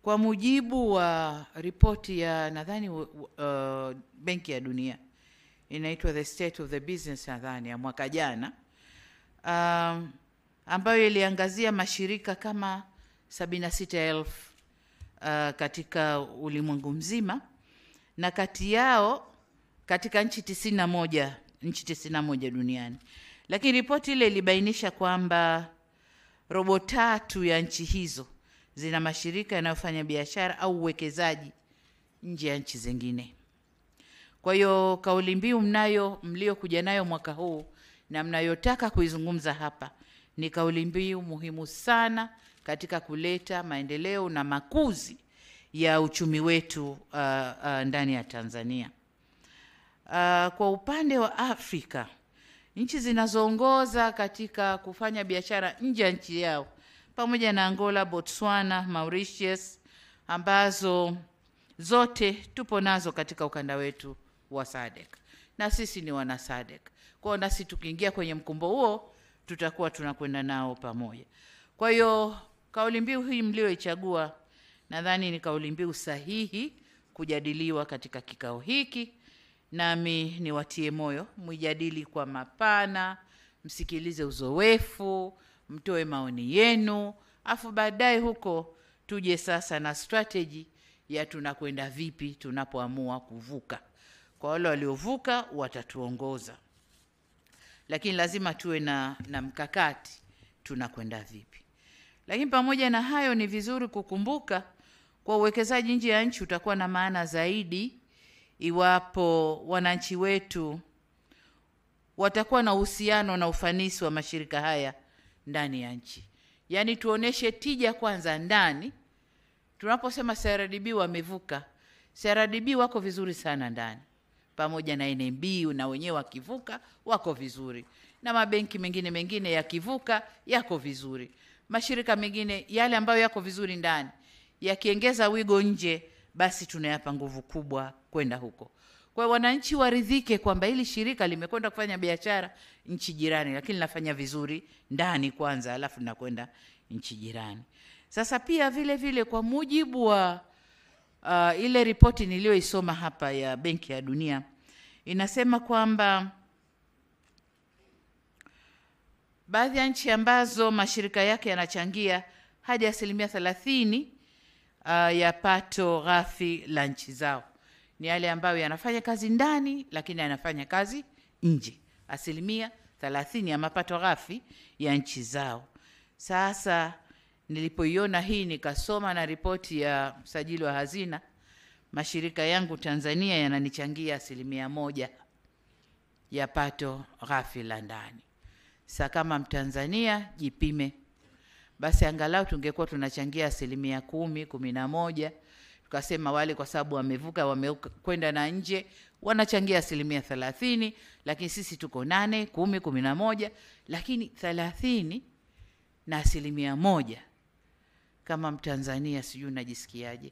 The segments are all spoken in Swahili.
Kwa mujibu wa ripoti ya nadhani uh, Benki ya Dunia inaitwa The State of the Business nadhani ya mwaka jana um, ambayo iliangazia mashirika kama sabini na sita elfu uh, katika ulimwengu mzima na kati yao katika nchi tisini na moja nchi tisini na moja duniani, lakini ripoti ile ilibainisha kwamba robo tatu ya nchi hizo zina mashirika yanayofanya biashara au uwekezaji nje ya nchi zingine. Kwa hiyo kauli mbiu mnayo mliokuja nayo mwaka huu na mnayotaka kuizungumza hapa ni kauli mbiu muhimu sana katika kuleta maendeleo na makuzi ya uchumi wetu uh, uh, ndani ya Tanzania. Uh, kwa upande wa Afrika, nchi zinazoongoza katika kufanya biashara nje ya nchi yao pamoja na Angola, Botswana, Mauritius ambazo zote tupo nazo katika ukanda wetu wa SADC na sisi ni wana SADC. Kwa hiyo nasi tukiingia kwenye mkumbo huo tutakuwa tunakwenda nao pamoja. Kwa hiyo kauli mbiu hii mlioichagua nadhani ni kauli mbiu sahihi kujadiliwa katika kikao hiki, nami niwatie moyo, mwijadili kwa mapana, msikilize uzoefu, mtoe maoni yenu, afu baadaye huko tuje sasa na strategy ya tunakwenda vipi tunapoamua kuvuka. Kwa wale waliovuka watatuongoza, lakini lazima tuwe na, na mkakati tunakwenda vipi. Lakini pamoja na hayo, ni vizuri kukumbuka kwa uwekezaji nje ya nchi utakuwa na maana zaidi iwapo wananchi wetu watakuwa na uhusiano na ufanisi wa mashirika haya ndani ya nchi. Yaani tuoneshe tija kwanza ndani. Tunaposema CRDB wamevuka, CRDB wako vizuri sana ndani, pamoja na NMB na wenyewe wakivuka wako vizuri, na mabenki mengine mengine yakivuka yako vizuri. Mashirika mengine yale ambayo yako vizuri ndani yakiongeza wigo nje, basi tunayapa nguvu kubwa kwenda huko. Kwa hiyo wananchi waridhike kwamba hili shirika limekwenda kufanya biashara nchi jirani, lakini linafanya vizuri ndani kwanza, alafu linakwenda nchi jirani. Sasa pia vile vile kwa mujibu wa uh, ile ripoti niliyoisoma hapa ya Benki ya Dunia inasema kwamba baadhi ya nchi ambazo mashirika yake yanachangia hadi asilimia thelathini uh, ya pato ghafi la nchi zao ni yale ambayo yanafanya kazi ndani lakini yanafanya kazi nje, asilimia thelathini ya mapato ghafi ya nchi zao. Sasa nilipoiona hii nikasoma na ripoti ya msajili wa hazina, mashirika yangu Tanzania yananichangia asilimia moja ya pato ghafi la ndani. Sa kama Mtanzania jipime basi, angalau tungekuwa tunachangia asilimia kumi, kumi na moja tukasema wale kwa sababu wamevuka wamekwenda na nje wanachangia asilimia thelathini, lakini sisi tuko nane, kumi, kumi na moja, lakini thelathini na asilimia moja. Kama Mtanzania sijui unajisikiaje?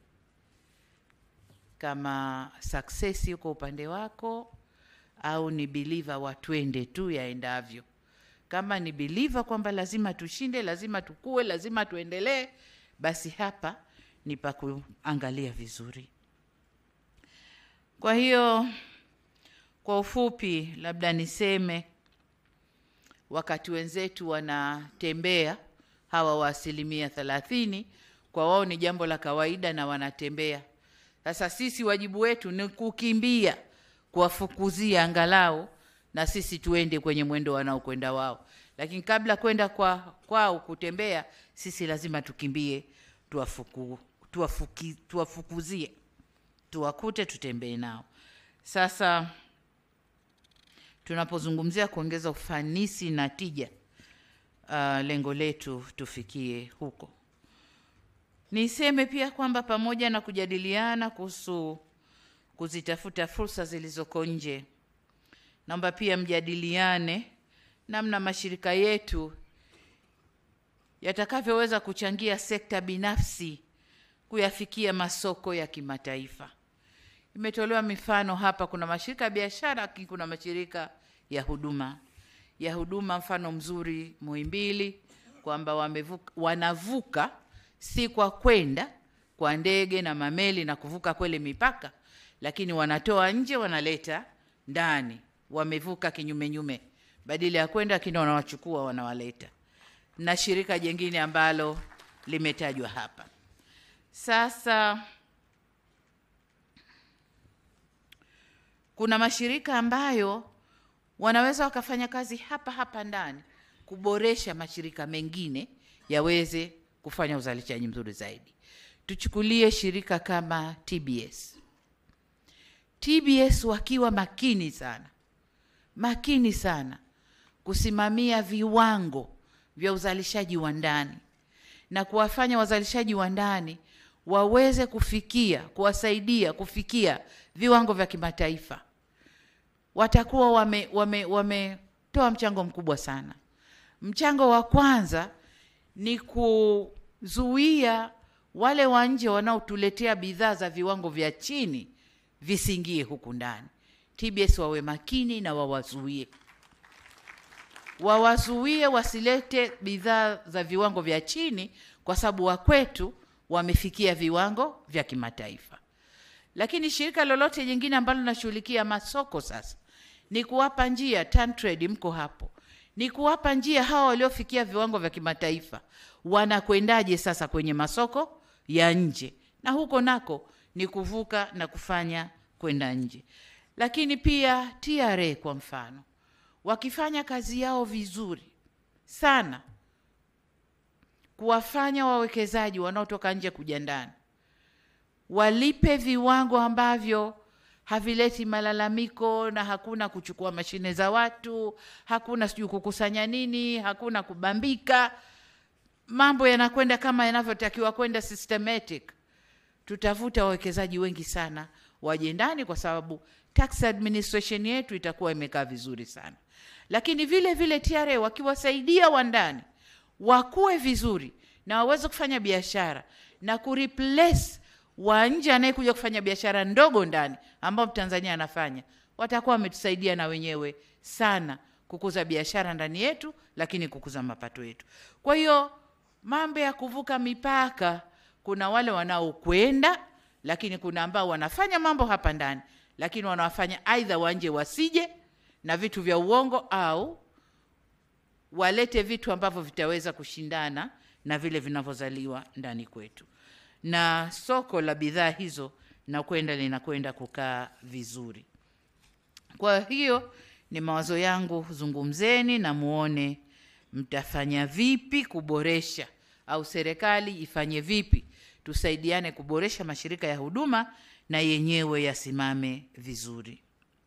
Kama success yuko upande wako au ni believer watwende tu yaendavyo? Kama ni believer kwamba lazima tushinde, lazima tukue, lazima tuendelee, basi hapa ni pa kuangalia vizuri. Kwa hiyo kwa ufupi, labda niseme wakati wenzetu wanatembea hawa wa asilimia thelathini, kwa wao ni jambo la kawaida na wanatembea. Sasa sisi wajibu wetu ni kukimbia, kuwafukuzia angalau na sisi tuende kwenye mwendo wanaokwenda wao, lakini kabla kwenda kwa kwao kutembea, sisi lazima tukimbie, tuwafuku tuwafuki, tuwafukuzie tuwakute, tutembee nao. Sasa tunapozungumzia kuongeza ufanisi na tija, uh, lengo letu tufikie huko. Niseme pia kwamba pamoja na kujadiliana kuhusu kuzitafuta fursa zilizoko nje, naomba pia mjadiliane namna mashirika yetu yatakavyoweza kuchangia sekta binafsi kuyafikia masoko ya kimataifa. Imetolewa mifano hapa, kuna mashirika ya biashara, lakini kuna mashirika ya huduma ya huduma. Mfano mzuri Muhimbili, kwamba wamevuka, wanavuka si kwa kwenda kwa ndege na mameli na kuvuka kwele mipaka, lakini wanatoa nje wanaleta ndani, wamevuka kinyumenyume, badala ya kwenda lakini wanawachukua wanawaleta, na shirika jingine ambalo limetajwa hapa. Sasa kuna mashirika ambayo wanaweza wakafanya kazi hapa hapa ndani kuboresha mashirika mengine yaweze kufanya uzalishaji mzuri zaidi. Tuchukulie shirika kama TBS. TBS wakiwa makini sana, makini sana kusimamia viwango vya uzalishaji wa ndani na kuwafanya wazalishaji wa ndani waweze kufikia, kuwasaidia kufikia viwango vya kimataifa, watakuwa wame wametoa wame mchango mkubwa sana. Mchango wa kwanza ni kuzuia wale wa nje wanaotuletea bidhaa za viwango vya chini visiingie huku ndani. TBS wawe makini na wawazuie, wawazuie wasilete bidhaa za viwango vya chini, kwa sababu wakwetu wamefikia viwango vya kimataifa. Lakini shirika lolote jingine ambalo linashughulikia masoko sasa ni kuwapa njia, TanTrade mko hapo, ni kuwapa njia hawa waliofikia viwango vya kimataifa wanakwendaje sasa kwenye masoko ya nje, na huko nako ni kuvuka na kufanya kwenda nje. Lakini pia TRA kwa mfano, wakifanya kazi yao vizuri sana, kuwafanya wawekezaji wanaotoka nje kuja ndani walipe viwango ambavyo havileti malalamiko na hakuna kuchukua mashine za watu, hakuna sijui kukusanya nini, hakuna kubambika, mambo yanakwenda kama yanavyotakiwa kwenda systematic. Tutavuta wawekezaji wengi sana waje ndani, kwa sababu tax administration yetu itakuwa imekaa vizuri sana. Lakini vile vile TRA wakiwasaidia wandani wakuwe vizuri na waweze kufanya biashara na kureplace wa nje anayekuja kufanya biashara ndogo ndani ambao Mtanzania anafanya, watakuwa wametusaidia na wenyewe sana kukuza biashara ndani yetu, lakini kukuza mapato yetu. Kwa hiyo mambo ya kuvuka mipaka, kuna wale wanaokwenda, lakini kuna ambao wanafanya mambo hapa ndani, lakini wanawafanya aidha wa nje wasije na vitu vya uongo au walete vitu ambavyo vitaweza kushindana na vile vinavyozaliwa ndani kwetu na soko la bidhaa hizo na kwenda linakwenda kukaa vizuri. Kwa hiyo ni mawazo yangu, zungumzeni na muone mtafanya vipi kuboresha, au serikali ifanye vipi, tusaidiane kuboresha mashirika ya huduma na yenyewe yasimame vizuri.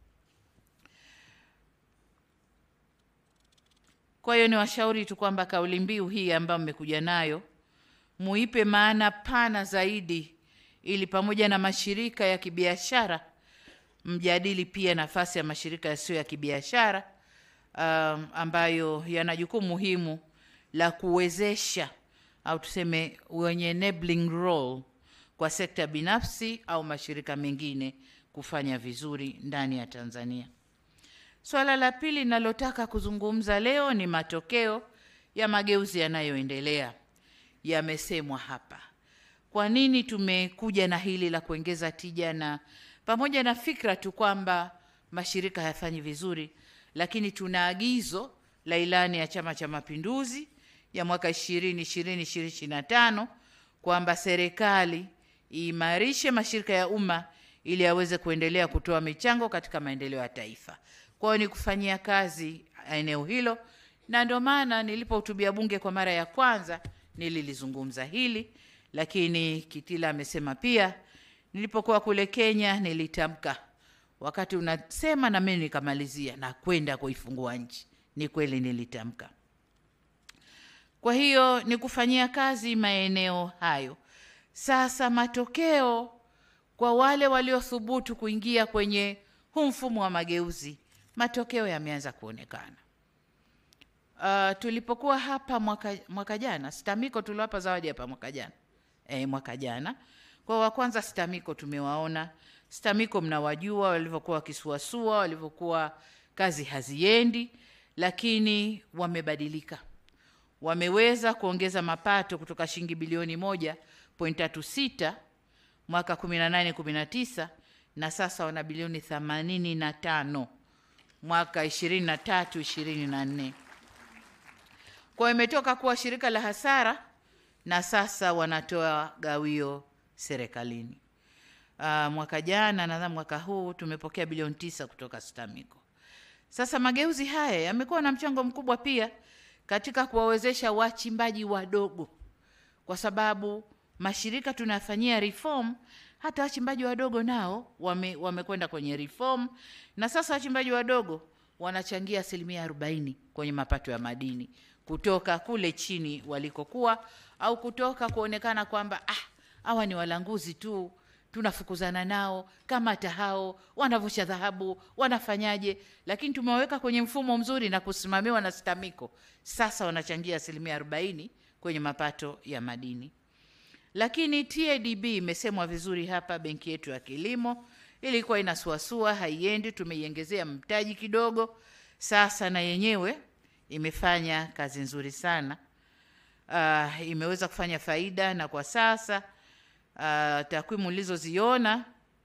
Kwa hiyo ni washauri tu kwamba kauli mbiu hii ambayo mmekuja nayo muipe maana pana zaidi, ili pamoja na mashirika ya kibiashara mjadili pia nafasi ya mashirika yasiyo ya kibiashara um, ambayo yana jukumu muhimu la kuwezesha au tuseme wenye enabling role kwa sekta binafsi au mashirika mengine kufanya vizuri ndani ya Tanzania. Swala la pili ninalotaka kuzungumza leo ni matokeo ya mageuzi yanayoendelea yamesemwa hapa. Kwa nini tumekuja na hili la kuongeza tija, na pamoja na fikra tu kwamba mashirika hayafanyi vizuri, lakini tuna agizo la ilani ya Chama cha Mapinduzi ya mwaka 2020 2025 kwamba serikali iimarishe mashirika ya umma ili yaweze kuendelea kutoa michango katika maendeleo ya taifa. Kwa hiyo ni kufanyia kazi eneo hilo, na ndio maana nilipohutubia bunge kwa mara ya kwanza nililizungumza hili, lakini Kitila amesema pia. Nilipokuwa kule Kenya nilitamka, wakati unasema na mimi nikamalizia na kwenda kuifungua nchi. Ni kweli nilitamka. Kwa hiyo ni kufanyia kazi maeneo hayo. Sasa matokeo kwa wale waliothubutu kuingia kwenye huu mfumo wa mageuzi, matokeo yameanza kuonekana. Uh, tulipokuwa hapa mwaka, mwaka jana STAMIKO tuliwapa zawadi hapa mwaka jana e, mwaka jana kwa wa kwanza STAMIKO tumewaona. STAMIKO mnawajua walivyokuwa wakisuasua, walivyokuwa kazi haziendi, lakini wamebadilika, wameweza kuongeza mapato kutoka shilingi bilioni moja 4.36 mwaka 18 19 na sasa wana bilioni 85 mwaka 23 24. Kwa hiyo imetoka kuwa shirika la hasara na sasa wanatoa gawio serikalini. Uh, mwaka jana nadhani mwaka huu tumepokea bilioni tisa kutoka STAMICO. Sasa mageuzi haya yamekuwa na mchango mkubwa pia katika kuwawezesha wachimbaji wadogo, kwa sababu mashirika tunafanyia reform, hata wachimbaji wadogo nao wame, wamekwenda kwenye reform, na sasa wachimbaji wadogo wanachangia asilimia arobaini kwenye mapato ya madini kutoka kule chini walikokuwa, au kutoka kuonekana kwamba ah, hawa ni walanguzi tu tunafukuzana nao kama hata hao wanavusha dhahabu wanafanyaje, lakini tumewaweka kwenye mfumo mzuri na kusimamiwa na STAMICO. Sasa wanachangia asilimia arobaini kwenye mapato ya madini. Lakini TADB imesemwa vizuri hapa, benki yetu ya kilimo ilikuwa inasuasua, haiendi, tumeiongezea mtaji kidogo. Sasa na yenyewe imefanya kazi nzuri sana. Uh, imeweza kufanya faida na kwa sasa Uh, takwimu ulizoziona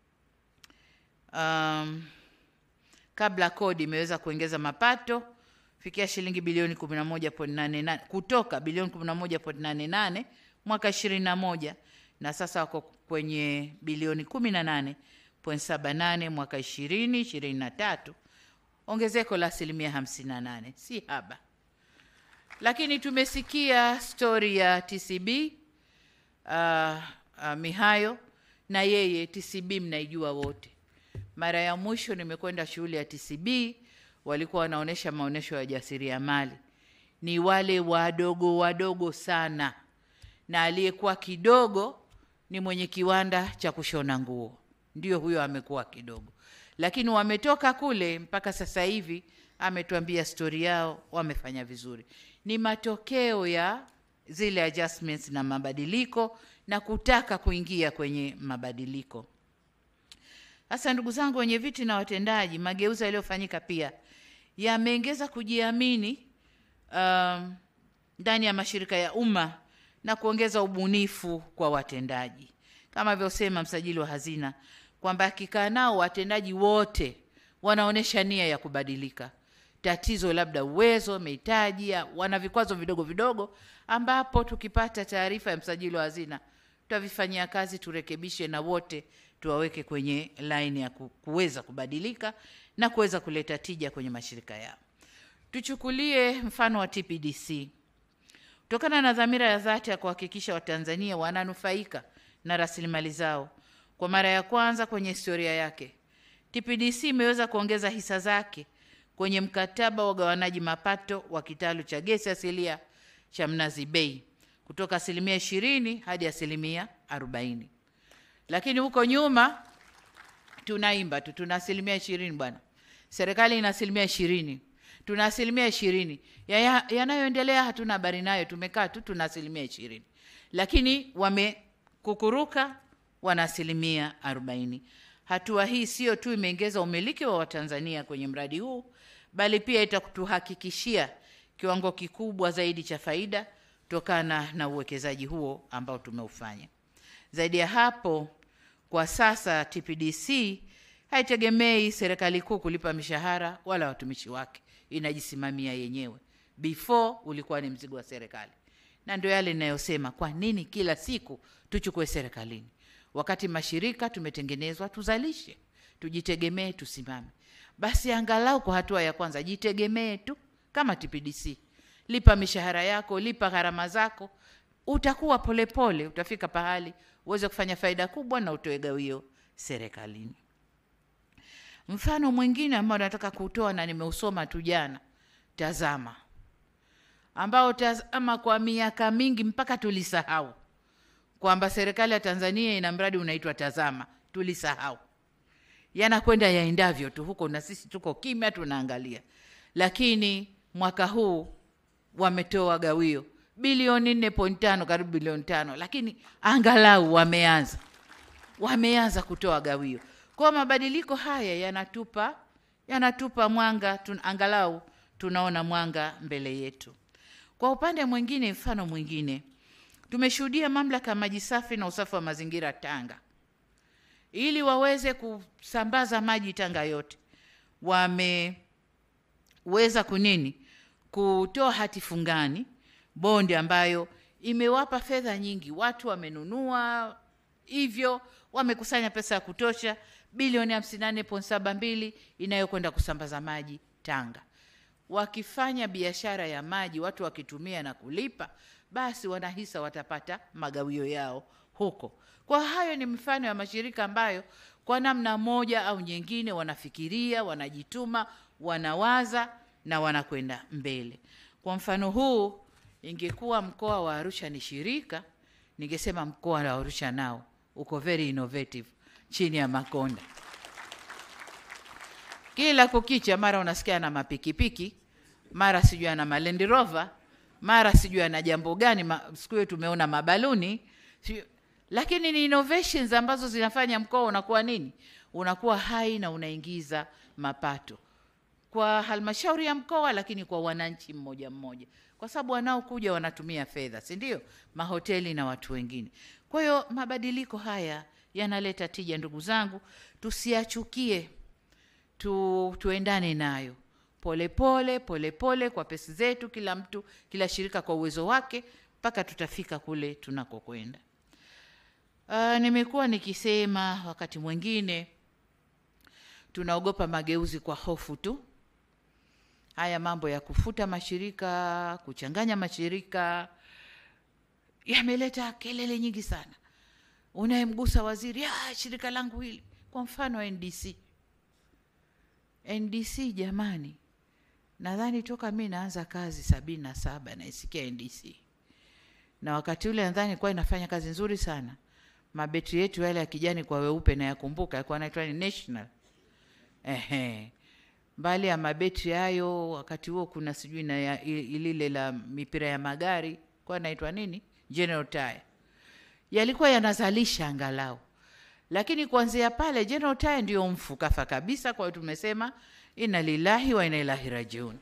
um, kabla kodi imeweza kuongeza mapato fikia shilingi bilioni 11.88 kutoka bilioni 11.88 mwaka 21 na sasa wako kwenye bilioni 18.78 mwaka 20 23, ongezeko la asilimia 58, si haba. Lakini tumesikia stori ya TCB uh, Uh, Mihayo na yeye TCB mnaijua wote. Mara ya mwisho nimekwenda shughuli ya TCB, walikuwa wanaonesha maonesho ya jasiriamali, ni wale wadogo wadogo sana, na aliyekuwa kidogo ni mwenye kiwanda cha kushona nguo, ndio huyo amekuwa kidogo, lakini wametoka kule mpaka sasa hivi, ametuambia stori yao, wamefanya vizuri. Ni matokeo ya zile adjustments na mabadiliko na kutaka kuingia kwenye mabadiliko. Sasa ndugu zangu wenye viti na watendaji, mageuzi yaliyofanyika pia yameongeza kujiamini um, ndani ya mashirika ya umma na kuongeza ubunifu kwa watendaji, kama alivyosema msajili wa hazina kwamba akikaa nao watendaji wote wanaonyesha nia ya kubadilika. Tatizo labda uwezo, mahitaji, wana vikwazo vidogo vidogo, ambapo tukipata taarifa ya msajili wa hazina tutavifanyia kazi, turekebishe na wote tuwaweke kwenye laini ya kuweza kubadilika na kuweza kuleta tija kwenye mashirika yao. Tuchukulie mfano wa TPDC. Kutokana na dhamira ya dhati ya kuhakikisha Watanzania wananufaika na rasilimali zao, kwa mara ya kwanza kwenye historia yake, TPDC imeweza kuongeza hisa zake kwenye mkataba wa ugawanaji mapato wa kitalu cha gesi asilia cha Mnazi Bay kutoka asilimia ishirini hadi asilimia arobaini. Lakini huko nyuma tunaimba tu tuna asilimia ishirini bwana, serikali ina asilimia ishirini, tuna asilimia ishirini. Yanayoendelea ya hatuna habari nayo, tumekaa tu tuna asilimia ishirini, lakini wamekukuruka, wana asilimia arobaini. Hatua hii sio tu imeongeza umiliki wa Watanzania kwenye mradi huu, bali pia itatuhakikishia kiwango kikubwa zaidi cha faida kutokana na uwekezaji huo ambao tumeufanya. Zaidi ya hapo, kwa sasa TPDC haitegemei serikali kuu kulipa mishahara wala watumishi wake, inajisimamia yenyewe. Before ulikuwa ni mzigo wa serikali, na ndio yale ninayosema, kwa nini kila siku tuchukue serikalini wakati mashirika tumetengenezwa tuzalishe, tujitegemee, tusimame. Basi angalau kwa hatua ya kwanza jitegemee tu kama TPDC lipa mishahara yako, lipa gharama zako, utakuwa polepole pole, utafika pahali uweze kufanya faida kubwa na utoe gawio serikalini. Mfano mwingine ambao nataka kutoa na nimeusoma tu jana, Tazama, ambao Tazama kwa miaka mingi mpaka tulisahau kwamba serikali ya Tanzania ina mradi unaitwa Tazama, tulisahau. Yanakwenda yaendavyo tu huko, na sisi tuko kimya tunaangalia, lakini mwaka huu wametoa gawio bilioni nne point tano karibu bilioni tano lakini angalau wameanza wameanza kutoa gawio. Kwa mabadiliko haya yanatupa yanatupa mwanga tun, angalau tunaona mwanga mbele yetu. Kwa upande mwingine, mfano mwingine, tumeshuhudia mamlaka ya maji safi na usafi wa mazingira Tanga, ili waweze kusambaza maji Tanga yote, wameweza kunini kutoa hati fungani bondi ambayo imewapa fedha nyingi, watu wamenunua hivyo, wamekusanya pesa ya kutosha bilioni 58.72 inayokwenda kusambaza maji Tanga. Wakifanya biashara ya maji, watu wakitumia na kulipa, basi wanahisa watapata magawio yao huko. Kwa hayo ni mifano ya mashirika ambayo kwa namna moja au nyingine wanafikiria, wanajituma, wanawaza na wanakwenda mbele. Kwa mfano huu, ingekuwa mkoa wa Arusha ni shirika, ningesema mkoa wa Arusha nao uko very innovative chini ya Makonda. Kila kukicha, mara unasikia ana mapikipiki, mara sijui ana Land Rover, mara sijui ana jambo gani. ma- Siku hiyo tumeona mabaluni sijui, lakini ni innovations ambazo zinafanya mkoa unakuwa nini, unakuwa hai na unaingiza mapato kwa halmashauri ya mkoa, lakini kwa wananchi mmoja mmoja, kwa sababu wanaokuja wanatumia fedha, si ndio? Mahoteli na watu wengine. Kwa hiyo mabadiliko haya yanaleta tija, ndugu zangu, tusiachukie tu, tuendane nayo polepole polepole kwa pesi zetu, kila mtu, kila shirika kwa uwezo wake, mpaka tutafika kule tunakokwenda. Uh, nimekuwa nikisema wakati mwingine tunaogopa mageuzi kwa hofu tu. Haya mambo ya kufuta mashirika, kuchanganya mashirika yameleta kelele nyingi sana. Unayemgusa waziri, ah, shirika langu hili, kwa mfano NDC. NDC jamani, nadhani toka mi naanza kazi sabini na saba naisikia NDC, na wakati ule nadhani ilikuwa inafanya kazi nzuri sana. Mabetri yetu yale ya kijani kwa weupe na yakumbuka, yalikuwa naitwa ni National. Ehe, mbali ya mabetri hayo, wakati huo kuna sijui na ya- i- ilile la mipira ya magari kwa naitwa nini, General Tire, yalikuwa yanazalisha angalau lakini kuanzia pale General Tire ndio mfu kafa kabisa. Kwa hiyo tumesema inna lillahi wa inna ilaihi rajiun.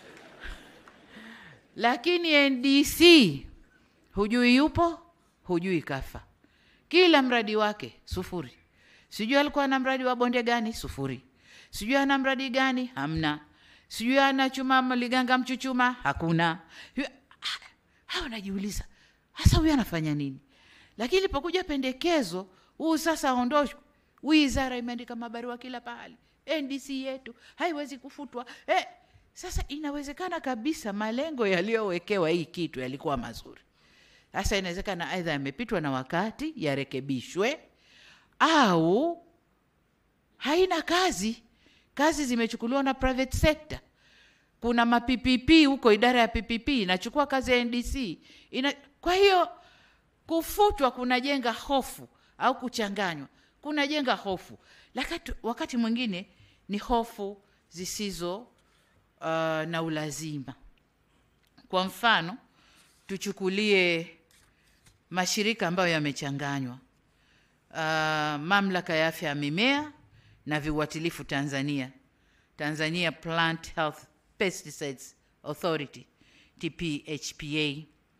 Lakini NDC hujui yupo, hujui kafa, kila mradi wake sufuri. Sijui alikuwa na mradi wa bonde gani, sufuri. Sijui ana mradi gani, hamna. Sijui ana chuma liganga mchuchuma, hakuna. Yu- ah, Hao najiuliza hasa huyu anafanya nini? Lakini ilipokuja pendekezo huu sasa aondoshwe, wizara imeandika mabarua kila pahali, NDC yetu haiwezi kufutwa. Eh, sasa inawezekana kabisa malengo yaliyowekewa hii kitu yalikuwa mazuri. Sasa inawezekana aidha yamepitwa na wakati, yarekebishwe, au haina kazi, kazi zimechukuliwa na private sector. Kuna ma PPP huko, idara ya PPP inachukua kazi ya NDC ina, kwa hiyo kufutwa kunajenga hofu au kuchanganywa kunajenga hofu, lakini wakati mwingine ni hofu zisizo uh, na ulazima. Kwa mfano tuchukulie mashirika ambayo yamechanganywa, uh, mamlaka ya afya ya mimea na viuatilifu Tanzania, Tanzania Plant Health Pesticides Authority TPHPA.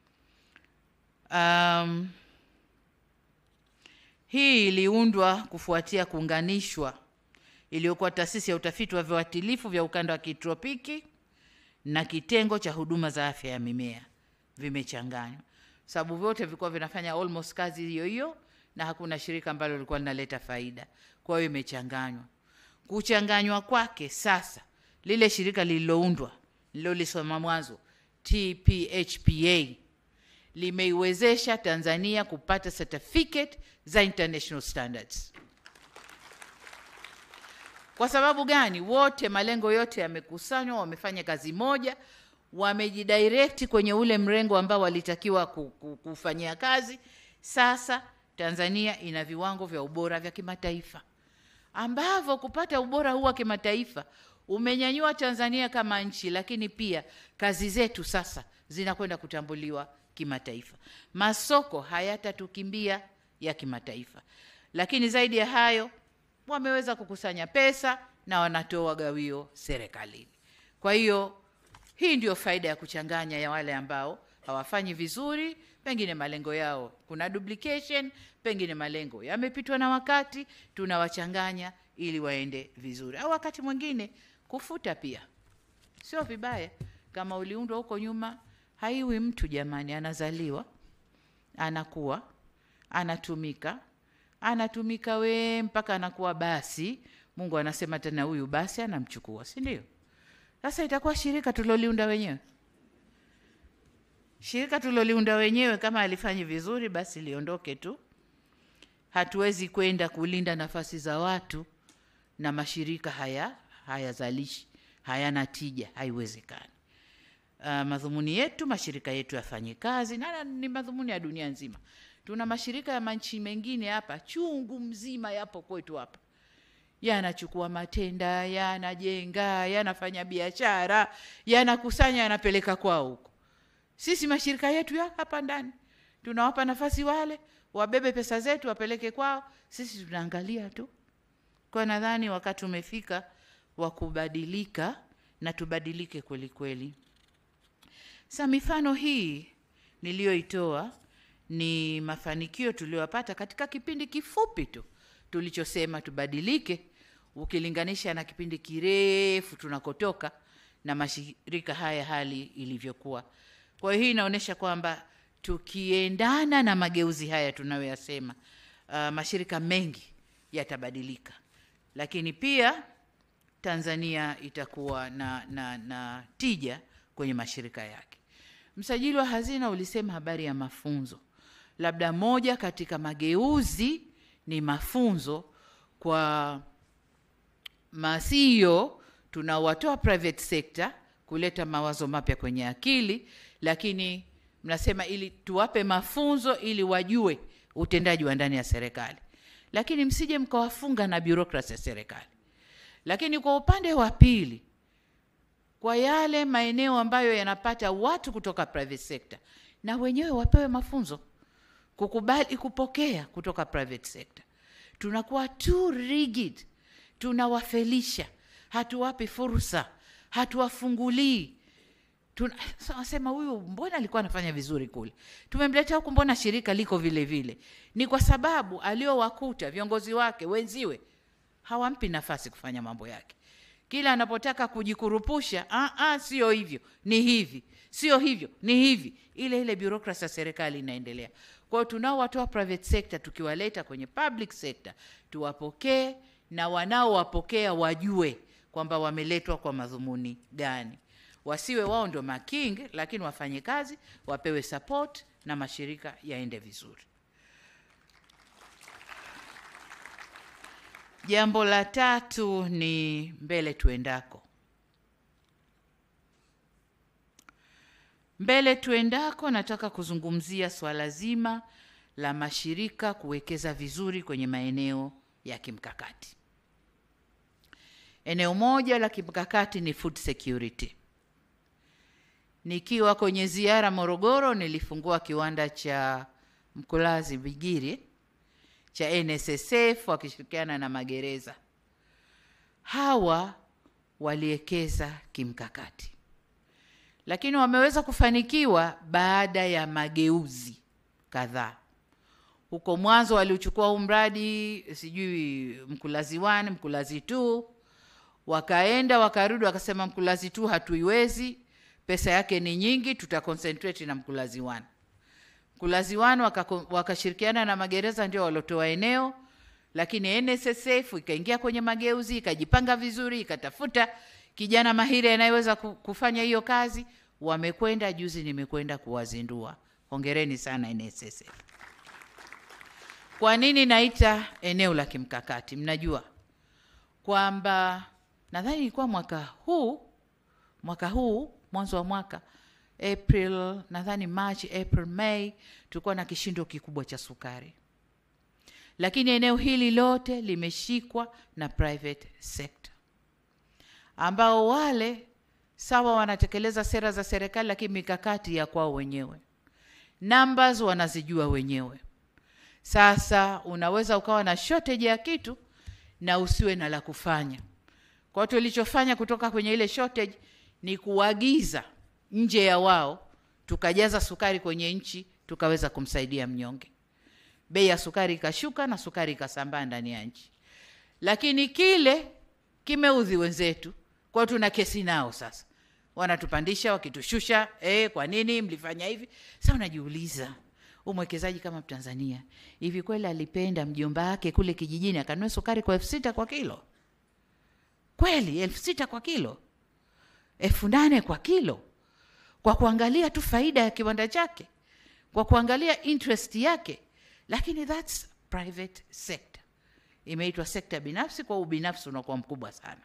Um, hii iliundwa kufuatia kuunganishwa iliyokuwa taasisi ya utafiti wa viuatilifu vya ukanda wa kitropiki na kitengo cha huduma za afya ya mimea vimechanganywa, sababu vyote vilikuwa vinafanya almost kazi hiyo hiyo, na hakuna shirika ambalo lilikuwa linaleta faida. Kwa hiyo imechanganywa. Kuchanganywa kwake sasa, lile shirika lililoundwa lilolisoma mwanzo TPHPA limeiwezesha Tanzania kupata certificate za international standards. Kwa sababu gani? Wote malengo yote yamekusanywa, wamefanya kazi moja, wamejidirect kwenye ule mrengo ambao walitakiwa ku- ku- kufanyia kazi. Sasa Tanzania ina viwango vya ubora vya kimataifa ambavyo kupata ubora huu wa kimataifa umenyanyua Tanzania kama nchi, lakini pia kazi zetu sasa zinakwenda kutambuliwa kimataifa. Masoko hayatatukimbia ya kimataifa, lakini zaidi ya hayo wameweza kukusanya pesa na wanatoa gawio serikalini. Kwa hiyo hii ndio faida ya kuchanganya ya wale ambao hawafanyi vizuri pengine malengo yao kuna duplication, pengine malengo yamepitwa na wakati, tunawachanganya ili waende vizuri, au wakati mwingine kufuta pia sio vibaya. Kama uliundwa huko nyuma, haiwi mtu jamani, anazaliwa, anakuwa, anatumika, anatumika we mpaka anakuwa basi. Mungu anasema tena, huyu basi anamchukua, si ndio? Sasa itakuwa shirika tuloliunda wenyewe shirika tuloliunda wenyewe kama alifanyi vizuri, basi liondoke tu. Hatuwezi kwenda kulinda nafasi za watu na mashirika haya hayazalishi, hayana tija, haiwezekani. Uh, madhumuni yetu mashirika yetu yafanye kazi, na ni madhumuni ya dunia nzima. Tuna mashirika ya manchi mengine hapa chungu mzima, yapo kwetu hapa, yanachukua matenda, yanajenga, yanafanya biashara, yanakusanya, yanapeleka kwao huko sisi mashirika yetu ya hapa ndani tunawapa nafasi wale wabebe pesa zetu wapeleke kwao, sisi tunaangalia tu. Kwa nadhani wakati umefika wa kubadilika na tubadilike kweli kweli. Sa mifano hii niliyoitoa ni mafanikio tuliyopata katika kipindi kifupi tu tulichosema tubadilike, ukilinganisha na kipindi kirefu tunakotoka na mashirika haya hali ilivyokuwa. Kwa hiyo hii inaonyesha kwamba tukiendana na mageuzi haya tunayoyasema, uh, mashirika mengi yatabadilika, lakini pia Tanzania itakuwa na, na, na tija kwenye mashirika yake. Msajili wa hazina ulisema habari ya mafunzo, labda moja katika mageuzi ni mafunzo kwa masio tunawatoa private sector kuleta mawazo mapya kwenye akili, lakini mnasema ili tuwape mafunzo ili wajue utendaji wa ndani ya serikali, lakini msije mkawafunga na bureaucracy ya serikali. Lakini kwa upande wa pili, kwa yale maeneo ambayo yanapata watu kutoka private sector, na wenyewe wapewe mafunzo kukubali kupokea kutoka private sector. Tunakuwa too rigid, tunawafelisha, hatuwapi fursa, hatuwafungulii tunasema huyu mbona alikuwa anafanya vizuri kule, tumemleta huku, mbona shirika liko vile vile? Ni kwa sababu aliowakuta viongozi wake wenziwe hawampi nafasi kufanya mambo yake. Kila anapotaka kujikurupusha, ah, ah, sio hivyo, ni hivi, sio hivyo, ni hivi, ile ile bureaucracy ya serikali inaendelea. Kwa hiyo tunaowatoa private sector tukiwaleta kwenye public sector tuwapokee, na wanaowapokea wajue kwamba wameletwa kwa madhumuni gani wasiwe wao ndio making, lakini wafanye kazi, wapewe support na mashirika yaende vizuri. Jambo la tatu ni mbele tuendako. Mbele tuendako, nataka kuzungumzia swala zima la mashirika kuwekeza vizuri kwenye maeneo ya kimkakati. Eneo moja la kimkakati ni food security. Nikiwa kwenye ziara Morogoro, nilifungua kiwanda cha Mkulazi Bigiri cha NSSF wakishirikiana na magereza. Hawa waliwekeza kimkakati, lakini wameweza kufanikiwa baada ya mageuzi kadhaa. Huko mwanzo waliuchukua huu mradi sijui Mkulazi 1, Mkulazi 2, wakaenda wakarudi, wakasema Mkulazi 2 hatuiwezi pesa yake ni nyingi, tuta concentrate na Mkulazi 1. Mkulazi 1 wakashirikiana waka na magereza ndio walotoa eneo, lakini NSSF ikaingia kwenye mageuzi, ikajipanga vizuri, ikatafuta kijana mahiri anayeweza kufanya hiyo kazi. Wamekwenda juzi, nimekwenda kuwazindua. Hongereni sana NSSF. Kwa nini naita eneo la kimkakati? Mnajua kwamba nadhani ilikuwa mwaka huu mwaka huu mwanzo wa mwaka April, nadhani March, April, May, tulikuwa na kishindo kikubwa cha sukari, lakini eneo hili lote limeshikwa na private sector, ambao wale sawa wanatekeleza sera za serikali, lakini mikakati ya kwao wenyewe, numbers wanazijua wenyewe. Sasa unaweza ukawa na shortage ya kitu na usiwe na la kufanya. Kwa hiyo tulichofanya kutoka kwenye ile shortage ni kuagiza nje ya wao, tukajaza sukari kwenye nchi tukaweza kumsaidia mnyonge. Bei ya sukari ikashuka na sukari ikasambaa ndani ya nchi, lakini kile kimeudhi wenzetu, kwa hiyo tuna kesi nao sasa, wanatupandisha wakitushusha. Eh, kwa nini mlifanya hivi? Sasa unajiuliza umwekezaji kama Mtanzania hivi kweli alipenda mjomba wake kule kijijini akanunua sukari kwa elfu sita kwa kilo? Kweli elfu sita kwa kilo, elfu nane kwa kilo, kwa kuangalia tu faida ya kiwanda chake, kwa kuangalia interest yake. Lakini that's private sector, imeitwa sekta binafsi, kwa ubinafsi unakuwa mkubwa sana.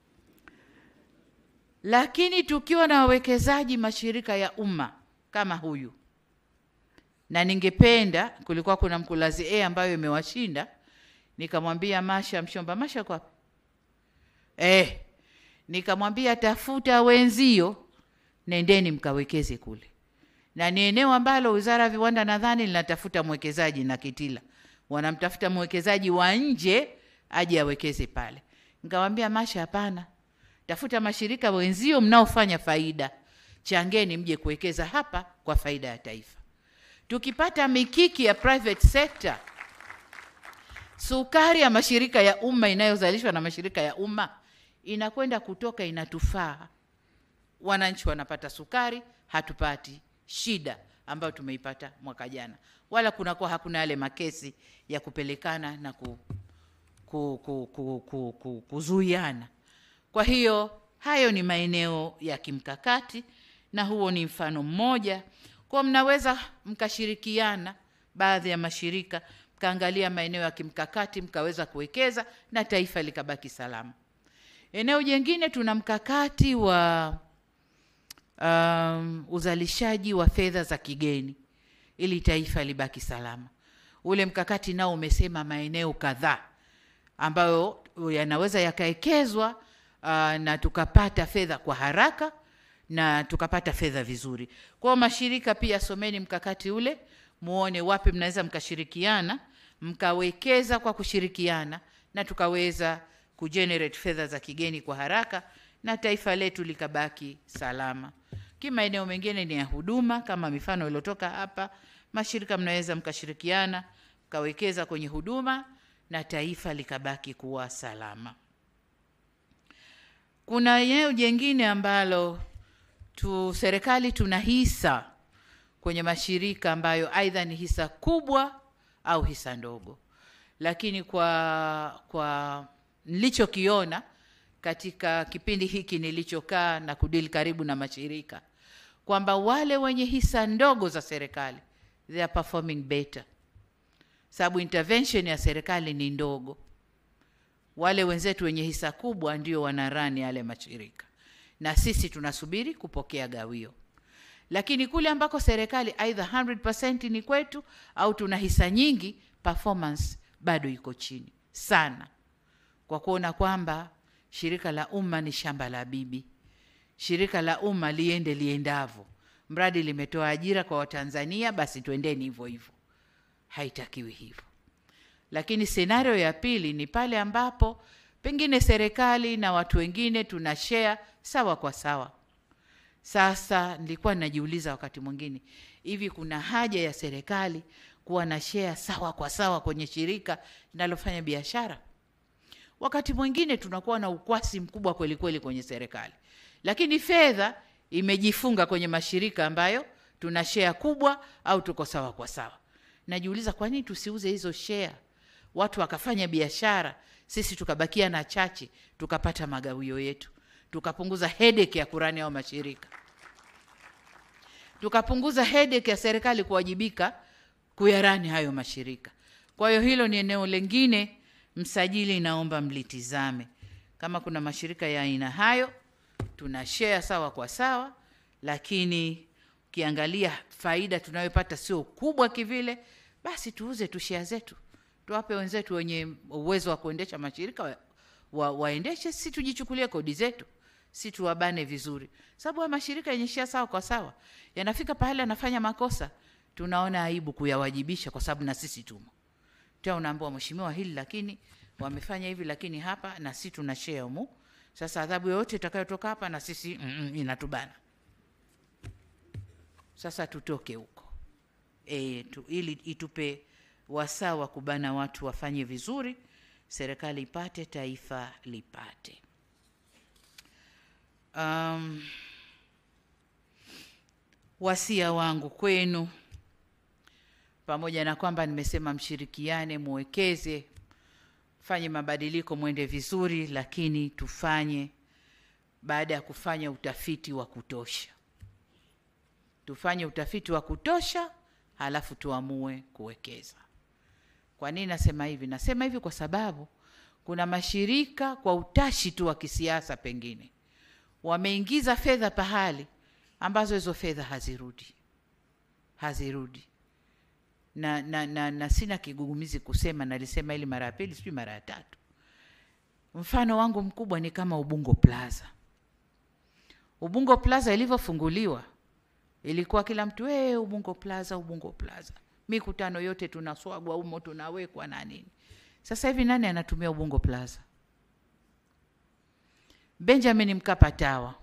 Lakini tukiwa na wawekezaji mashirika ya umma kama huyu na ningependa, kulikuwa kuna Mkulazi A ambayo imewashinda, nikamwambia Masha Mshomba, Masha kwa eh, nikamwambia tafuta wenzio, nendeni mkawekeze kule, na ni eneo ambalo Wizara ya Viwanda nadhani linatafuta mwekezaji na Kitila wanamtafuta mwekezaji wa nje aje awekeze pale. Nikamwambia Masha, hapana, tafuta mashirika wenzio mnaofanya faida, changeni mje kuwekeza hapa kwa faida ya taifa. Tukipata mikiki ya private sector, sukari ya mashirika ya umma inayozalishwa na mashirika ya umma inakwenda kutoka, inatufaa wananchi, wanapata sukari, hatupati shida ambayo tumeipata mwaka jana, wala kunakuwa hakuna yale makesi ya kupelekana na ku, ku, ku, ku, ku, ku, kuzuiana. Kwa hiyo hayo ni maeneo ya kimkakati na huo ni mfano mmoja kwa mnaweza mkashirikiana baadhi ya mashirika mkaangalia maeneo ya kimkakati mkaweza kuwekeza na taifa likabaki salama. Eneo jingine tuna mkakati wa um, uzalishaji wa fedha za kigeni ili taifa libaki salama. Ule mkakati nao umesema maeneo kadhaa ambayo yanaweza yakawekezwa uh, na tukapata fedha kwa haraka na tukapata fedha vizuri. Kwa mashirika pia, someni mkakati ule, muone wapi mnaweza mkashirikiana, mkawekeza kwa kushirikiana, na tukaweza kugenerate fedha za kigeni kwa haraka na taifa letu likabaki salama. Kimaeneo mengine ni ya huduma, kama mifano iliyotoka hapa, mashirika mnaweza mkashirikiana, mkawekeza kwenye huduma na taifa likabaki kuwa salama. Kuna eneo jengine ambalo tu serikali tuna hisa kwenye mashirika ambayo aidha ni hisa kubwa au hisa ndogo, lakini kwa kwa nilichokiona katika kipindi hiki nilichokaa na kudili karibu na mashirika kwamba wale wenye hisa ndogo za serikali they are performing better, sababu intervention ya serikali ni ndogo. Wale wenzetu wenye hisa kubwa ndio wanarani yale mashirika na sisi tunasubiri kupokea gawio. Lakini kule ambako serikali aidha 100% ni kwetu au tuna hisa nyingi, performance bado iko chini sana, kwa kuona kwamba shirika la umma ni shamba la bibi. Shirika la umma liende liendavo, mradi limetoa ajira kwa Watanzania, basi twendeni hivyo hivyo. Haitakiwi hivyo. Lakini senario ya pili ni pale ambapo pengine serikali na watu wengine tuna share sawa kwa sawa. Sasa nilikuwa ninajiuliza wakati mwingine, hivi kuna haja ya serikali kuwa na share sawa kwa sawa kwenye shirika linalofanya biashara? Wakati mwingine tunakuwa na ukwasi mkubwa kweli kweli kwenye serikali, lakini fedha imejifunga kwenye mashirika ambayo tuna share kubwa au tuko sawa kwa sawa. Najiuliza, kwa nini tusiuze hizo share, watu wakafanya biashara, sisi tukabakia na chache, tukapata magawio yetu, tukapunguza headache ya kurani au mashirika, tukapunguza headache ya serikali kuwajibika kuyarani hayo mashirika. Kwa hiyo hilo ni eneo lingine, msajili, naomba mlitizame kama kuna mashirika ya aina hayo, tuna share sawa kwa sawa, lakini ukiangalia faida tunayopata sio kubwa kivile, basi tuuze tu share zetu, tuwape wenzetu wenye uwezo wa kuendesha mashirika wa, wa, waendeshe, si tujichukulie kodi zetu, si tuwabane vizuri, sababu mashirika yenye share sawa kwa sawa yanafika pahali anafanya makosa, tunaona aibu kuyawajibisha kwa sababu na sisi tumo tena, unaambiwa mheshimiwa, hili lakini wamefanya hivi, lakini hapa na sisi tuna share humu. Sasa adhabu yoyote itakayotoka hapa na sisi mm, mm, inatubana. Sasa tutoke huko e, tu, ili itupe wasaa wa kubana watu wafanye vizuri, serikali ipate, taifa lipate. Um, wasia wangu kwenu, pamoja na kwamba nimesema mshirikiane, muwekeze, fanye mabadiliko, mwende vizuri, lakini tufanye baada ya kufanya utafiti wa kutosha. Tufanye utafiti wa kutosha, halafu tuamue kuwekeza. Kwa nini nasema hivi? Nasema hivi kwa sababu kuna mashirika kwa utashi tu wa kisiasa, pengine wameingiza fedha pahali ambazo hizo fedha hazirudi, hazirudi na, na, na, na sina kigugumizi kusema, nalisema ili mara ya pili, sijui mara ya tatu. Mfano wangu mkubwa ni kama Ubungo Plaza. Ubungo Plaza ilivyofunguliwa ilikuwa kila mtu we, Ubungo Plaza, Ubungo Plaza, mikutano yote tunaswagwa humo, tunawekwa na nini. Sasa hivi nani anatumia Ubungo Plaza? Benjamin Mkapa Tawa,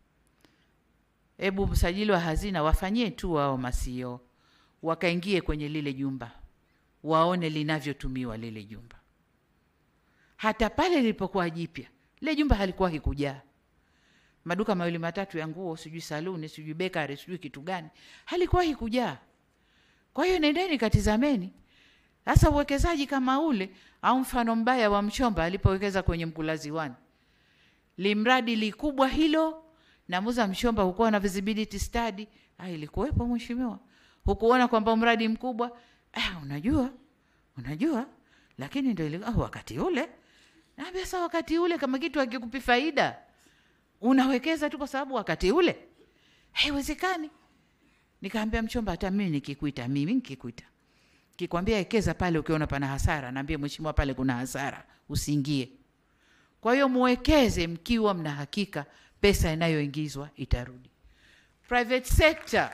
hebu msajili wa hazina wafanyie tu wao masio, wakaingie kwenye lile jumba, waone linavyotumiwa lile jumba. Hata pale lilipokuwa jipya, lile jumba halikuwa kikujaa maduka mawili matatu ya nguo, sijui saluni, sijui bakery, sijui kitu gani, halikuwahi kujaa. Kwa hiyo nendeni katizameni. Sasa uwekezaji kama ule, au mfano mbaya wa Mchomba alipowekeza kwenye Mkulazi One, limradi likubwa hilo, na Muza Mchomba hukuwa na visibility study. Ah, ilikuwepo mheshimiwa, hukuona kwamba mradi mkubwa. Ah, unajua unajua, lakini ndio ile ah, wakati ule naambia sasa, wakati ule kama kitu hakikupi faida unawekeza tu kwa sababu wakati ule haiwezekani. Nikaambia Mchomba, hata mimi nikikuita, mimi nikikuita kikwambia ekeza pale, ukiona pana hasara, naambia mheshimiwa, pale kuna hasara, usiingie. Kwa hiyo muwekeze mkiwa mna hakika pesa inayoingizwa itarudi. Private sector,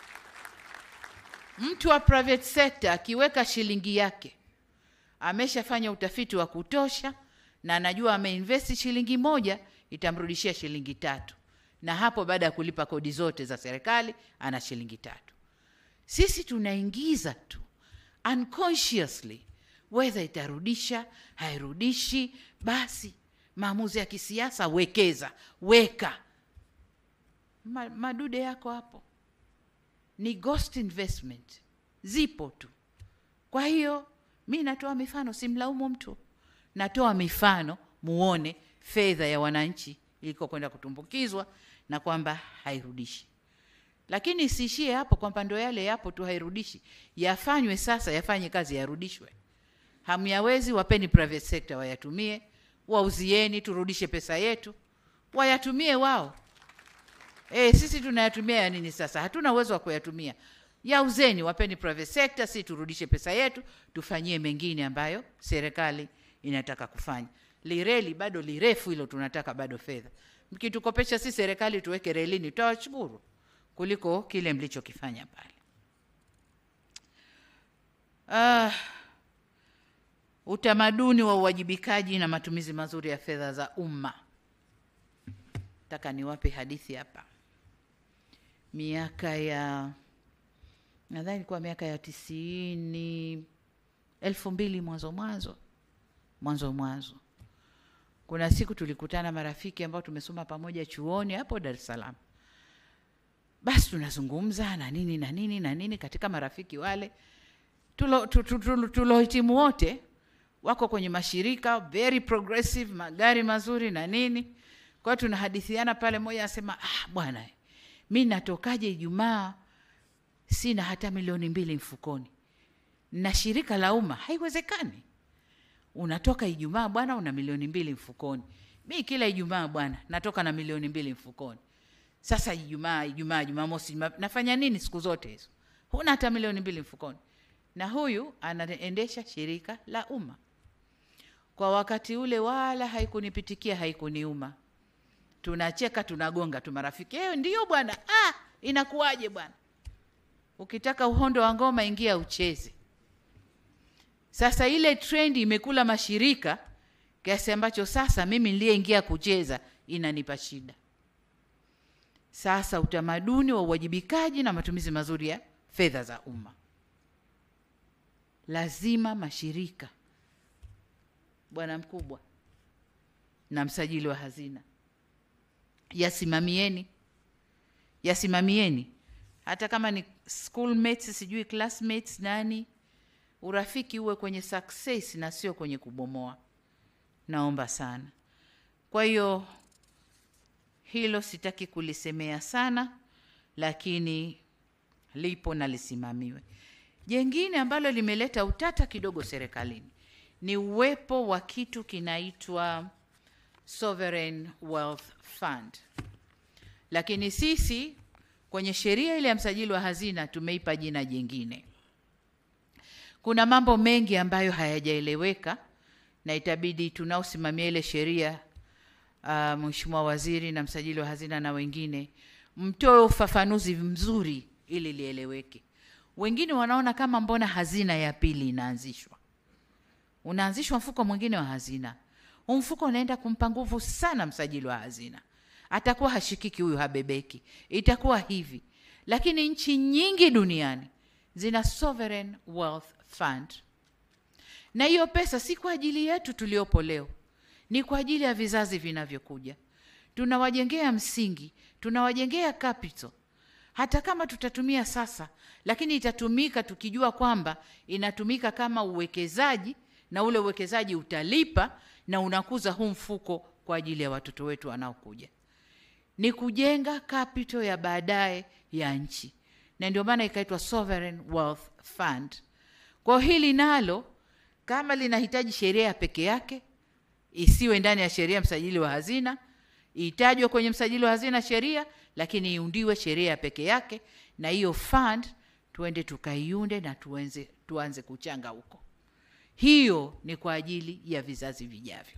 mtu wa private sector akiweka shilingi yake, ameshafanya utafiti wa kutosha na anajua ameinvesti shilingi moja itamrudishia shilingi tatu, na hapo baada ya kulipa kodi zote za serikali ana shilingi tatu. Sisi tunaingiza tu unconsciously, whether itarudisha hairudishi, basi maamuzi ya kisiasa, wekeza, weka Ma, madude yako hapo ni ghost investment, zipo tu. Kwa hiyo mi natoa mifano, simlaumu mtu, natoa mifano muone fedha ya wananchi iliko kwenda kutumbukizwa na kwamba hairudishi. Lakini isiishie hapo kwamba ndo yale yapo tu hairudishi, yafanywe sasa, yafanye kazi, yarudishwe. Hamyawezi, wapeni private sector wayatumie, wauzieni, turudishe pesa yetu, wayatumie wao. E, sisi tunayatumia ya nini sasa? Hatuna uwezo wa kuyatumia. Yauzeni, wapeni private sector, si turudishe pesa yetu, tufanyie mengine ambayo serikali inataka kufanya lireli bado lirefu hilo, tunataka bado fedha. Mkitukopesha si serikali tuweke relini, tutawashukuru kuliko kile mlichokifanya pale. Ah, utamaduni wa uwajibikaji na matumizi mazuri ya fedha za umma. Nataka niwape hadithi hapa. Miaka ya nadhani ilikuwa miaka ya tisini, elfu mbili mwanzo mwanzo mwanzo mwanzo kuna siku tulikutana marafiki ambao tumesoma pamoja chuoni hapo Dar es Salaam. Basi tunazungumza na nini na nini na nini. Katika marafiki wale tulohitimu wote wako kwenye mashirika very progressive, magari mazuri na nini. Kwa hiyo tunahadithiana pale, mmoja anasema ah, bwana, mi natokaje Ijumaa sina hata milioni mbili mfukoni na shirika la umma? Haiwezekani unatoka Ijumaa bwana una milioni mbili mfukoni. Mi kila Ijumaa bwana natoka na milioni mbili mfukoni. Sasa Ijumaa, Ijumaa, Jumamosi, nafanya nini siku zote hizo? Huna hata milioni mbili mfukoni. Na huyu anaendesha shirika la umma. Kwa wakati ule wala haikunipitikia, haikuniuma. Tunacheka, tunagonga tu marafiki. Eh, ndio bwana. Ah, inakuwaje bwana? Ukitaka uhondo wa ngoma ingia ucheze. Sasa ile trend imekula mashirika kiasi ambacho sasa mimi niliyeingia kucheza inanipa shida. Sasa utamaduni wa uwajibikaji na matumizi mazuri ya fedha za umma. lazima mashirika, bwana mkubwa na msajili wa hazina, yasimamieni, yasimamieni, hata kama ni schoolmates, sijui classmates, nani, urafiki uwe kwenye success na sio kwenye kubomoa. Naomba sana. Kwa hiyo hilo sitaki kulisemea sana, lakini lipo na lisimamiwe. Jengine ambalo limeleta utata kidogo serikalini ni uwepo wa kitu kinaitwa Sovereign Wealth Fund, lakini sisi kwenye sheria ile ya msajili wa hazina tumeipa jina jingine. Kuna mambo mengi ambayo hayajaeleweka na itabidi tunaosimamia ile sheria uh, Mheshimiwa Waziri na msajili wa hazina na wengine mtoe ufafanuzi mzuri ili lieleweke. Wengine wanaona kama mbona hazina ya pili inaanzishwa, unaanzishwa mfuko mwingine wa hazina. Huu mfuko unaenda kumpa nguvu sana msajili wa hazina, atakuwa hashikiki huyu, habebeki, itakuwa hivi. Lakini nchi nyingi duniani zina sovereign wealth fund, na hiyo pesa si kwa ajili yetu tuliopo leo, ni kwa ajili ya vizazi vinavyokuja. Tunawajengea msingi, tunawajengea capital hata kama tutatumia sasa, lakini itatumika tukijua kwamba inatumika kama uwekezaji, na ule uwekezaji utalipa na unakuza huu mfuko kwa ajili ya watoto wetu wanaokuja. Ni kujenga capital ya baadaye ya nchi, na ndio maana ikaitwa Sovereign Wealth Fund. Kwa hili nalo kama linahitaji sheria ya peke yake, isiwe ndani ya sheria msajili wa hazina, itajwe kwenye msajili wa hazina sheria lakini iundiwe sheria ya peke yake, na hiyo fund tuende tukaiunde na tuanze, tuanze kuchanga huko. Hiyo ni kwa ajili ya vizazi vijavyo.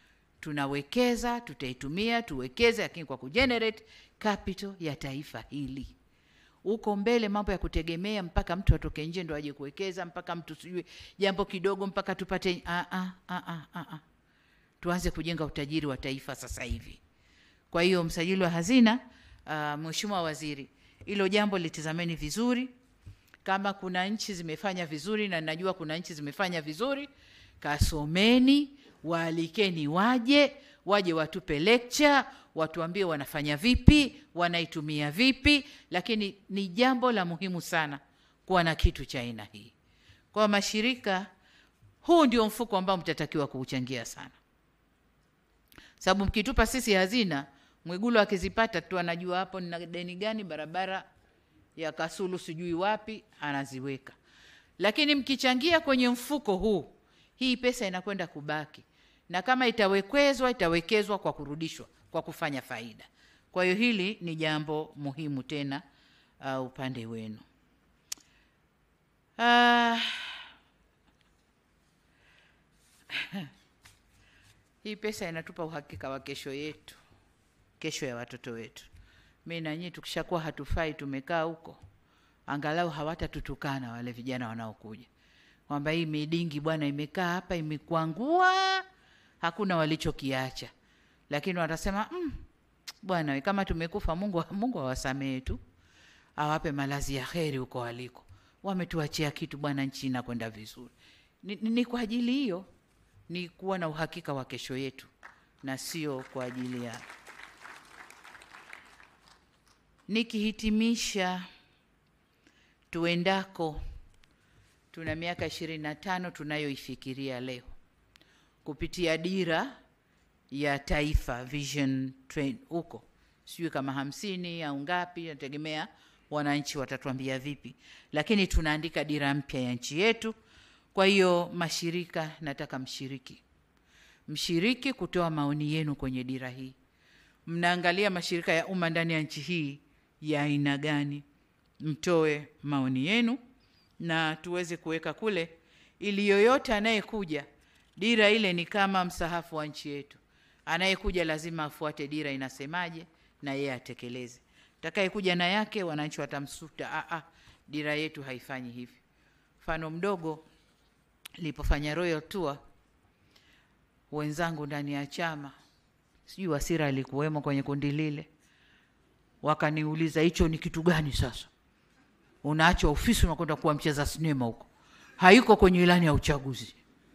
Tunawekeza, tutaitumia, tuwekeze, lakini kwa kugenerate capital ya taifa hili. Huko mbele mambo ya kutegemea mpaka mtu atoke nje ndo aje kuwekeza, mpaka mtu sijui jambo kidogo mpaka tupate a a a a a, tuanze kujenga utajiri wa taifa sasa hivi. Kwa hiyo msajili wa hazina Uh, Mheshimiwa Waziri, hilo jambo litizameni vizuri. Kama kuna nchi zimefanya vizuri na najua kuna nchi zimefanya vizuri, kasomeni, waalikeni waje, waje watupe lecture, watuambie wanafanya vipi, wanaitumia vipi, lakini ni jambo la muhimu sana kuwa na kitu cha aina hii. Kwa mashirika, huu ndio mfuko ambao mtatakiwa kuuchangia sana, sababu mkitupa sisi hazina Mwigulu akizipata tu anajua hapo nina deni gani, barabara ya Kasulu sijui wapi, anaziweka. Lakini mkichangia kwenye mfuko huu, hii pesa inakwenda kubaki, na kama itawekezwa, itawekezwa kwa kurudishwa, kwa kufanya faida. Kwa hiyo hili ni jambo muhimu tena, uh, upande wenu. Uh, hii pesa inatupa uhakika wa kesho yetu kesho ya watoto wetu. Mi na nyinyi tukishakuwa hatufai, tumekaa huko, angalau hawatatutukana wale vijana wanaokuja kwamba hii midingi bwana imekaa hapa imekwangua, hakuna walichokiacha, lakini watasema mm, bwana kama tumekufa, Mungu Mungu awasamehe tu, awape malazi ya heri huko waliko, wametuachia kitu bwana, nchi inakwenda vizuri. Ni, ni, ni kwa ajili hiyo, ni kuwa na uhakika wa kesho yetu na sio kwa ajili ya Nikihitimisha, tuendako, tuna miaka ishirini na tano tunayoifikiria leo kupitia dira ya taifa vision huko, sijui kama hamsini au ngapi, nategemea wananchi watatuambia vipi, lakini tunaandika dira mpya ya nchi yetu. Kwa hiyo mashirika, nataka mshiriki, mshiriki kutoa maoni yenu kwenye dira hii. Mnaangalia mashirika ya umma ndani ya nchi hii ya aina gani? Mtoe maoni yenu na tuweze kuweka kule, ili yoyote anayekuja, dira ile ni kama msahafu wa nchi yetu. Anayekuja lazima afuate dira inasemaje, na yeye atekeleze. Atakayekuja na yake, wananchi watamsuta, a a, dira yetu haifanyi hivi. Mfano mdogo, nilipofanya royal tour, wenzangu ndani ya chama, sijui Wasira alikuwemo kwenye kundi lile wakaniuliza hicho ni kitu gani? Sasa unaacha ofisi unakwenda kuwa mcheza sinema huko? hayuko kwenye ilani ya uchaguzi.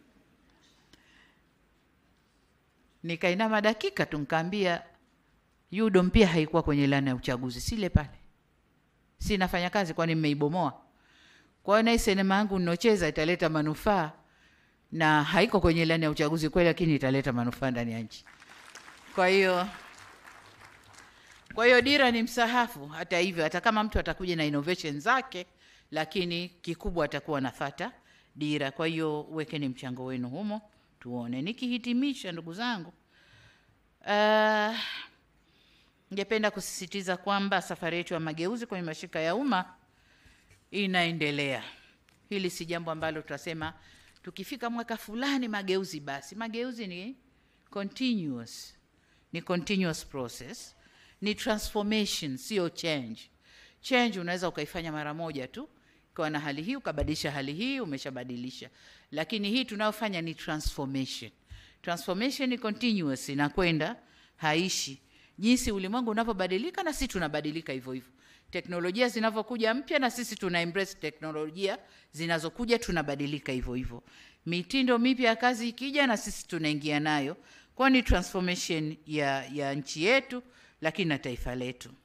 Nikainama dakika tu nikaambia UDOM pia haikuwa kwenye ilani ya uchaguzi, sile pale, si nafanya kazi, kwani mmeibomoa? Kwa hiyo na hii sinema yangu ninocheza italeta manufaa na haiko kwenye ilani ya uchaguzi kweli, lakini italeta manufaa ndani ya nchi. Kwa hiyo kwa hiyo dira ni msahafu. Hata hivyo, hata kama mtu atakuja na innovation zake, lakini kikubwa atakuwa nafata dira. Kwa hiyo wekeni mchango wenu humo, tuone. Nikihitimisha, ndugu zangu, uh, ningependa kusisitiza kwamba safari yetu ya mageuzi kwenye mashirika ya umma inaendelea. Hili si jambo ambalo tutasema tukifika mwaka fulani mageuzi basi. Mageuzi ni continuous, ni continuous process, ni transformation, sio change. Change unaweza ukaifanya mara moja tu, ukawa na hali hii ukabadilisha hali hii, umeshabadilisha. Lakini hii tunayofanya ni transformation. Transformation ni continuous, inakwenda haishi. Jinsi ulimwengu unavyobadilika, na sisi tunabadilika hivyo hivyo teknolojia zinavyokuja mpya na sisi tuna embrace teknolojia zinazokuja, tunabadilika hivyo hivyo. Mitindo mipya ya kazi ikija, na sisi tunaingia nayo, kwa ni transformation ya, ya nchi yetu, lakini na taifa letu.